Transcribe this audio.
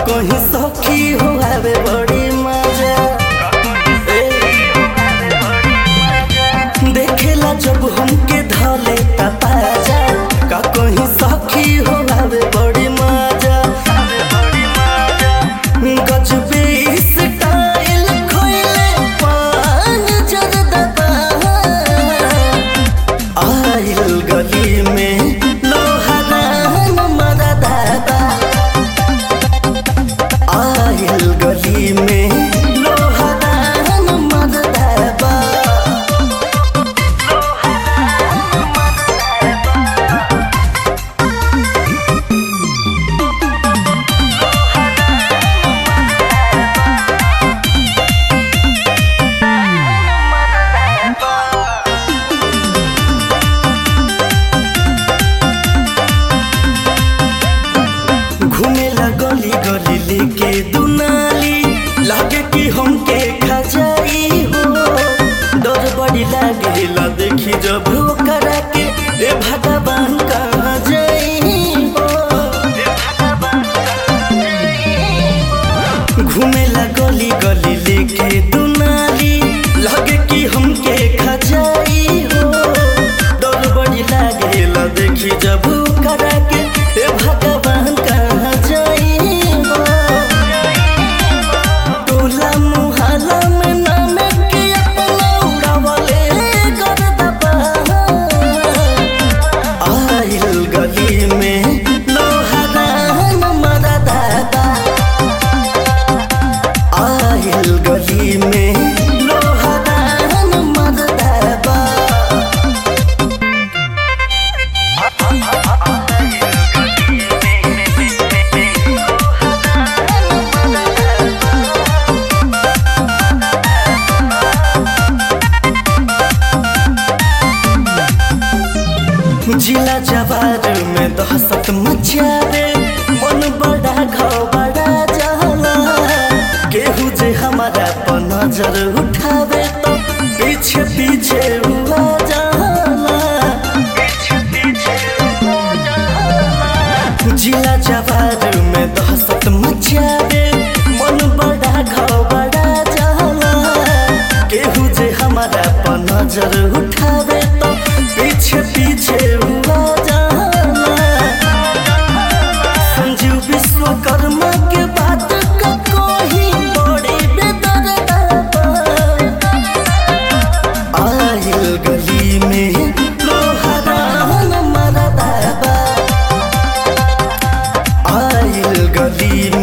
कहीं सखी हो आवे बड़ी मजा ए, देखेला जब हमके धले तपाजा का कहीं सखी हो आवे बड़ी मजा गजबे स्टाइल खोइले पान जरदबा आइल गली में लोहरान मरदाबा आइल गली में लोहरान मरदाबा घूमेला गली गली लेके दुनाली लागे कि हमके खजाई हो डर बड़ी लागेला देखी जब करा के ए भगवान कहाँ जाई हो घूमेला गली गली लेके दुनाली लागे कि हमके खजाई हो डर बड़ी लागेला देखी जब करा के ए भगवान कहाँ जाई हो टोला मुहल्ला में नाम के अपना उड़ावले गर्दबा आइल गली में लोहरान मरदाबा आइल गली में लोहरान मरदाबा जिला जवार में दहशत मचावे मन बड़ा घाव बड़ा जाला केहू जे हमारा पर नजर उठावे तो पीछे पीछे हुआ जाला जिला जवार में दहशत मचावे मन बड़ा घाव बड़ा जाला केहू जे हमारा पर नजर उठावे तो पीछे पीछे हुआ जाला संजीव विश्वकर्मा के बात का कोई बड़ी बेदर्दा आइल गली में लोहरान मरदाबा आइल गली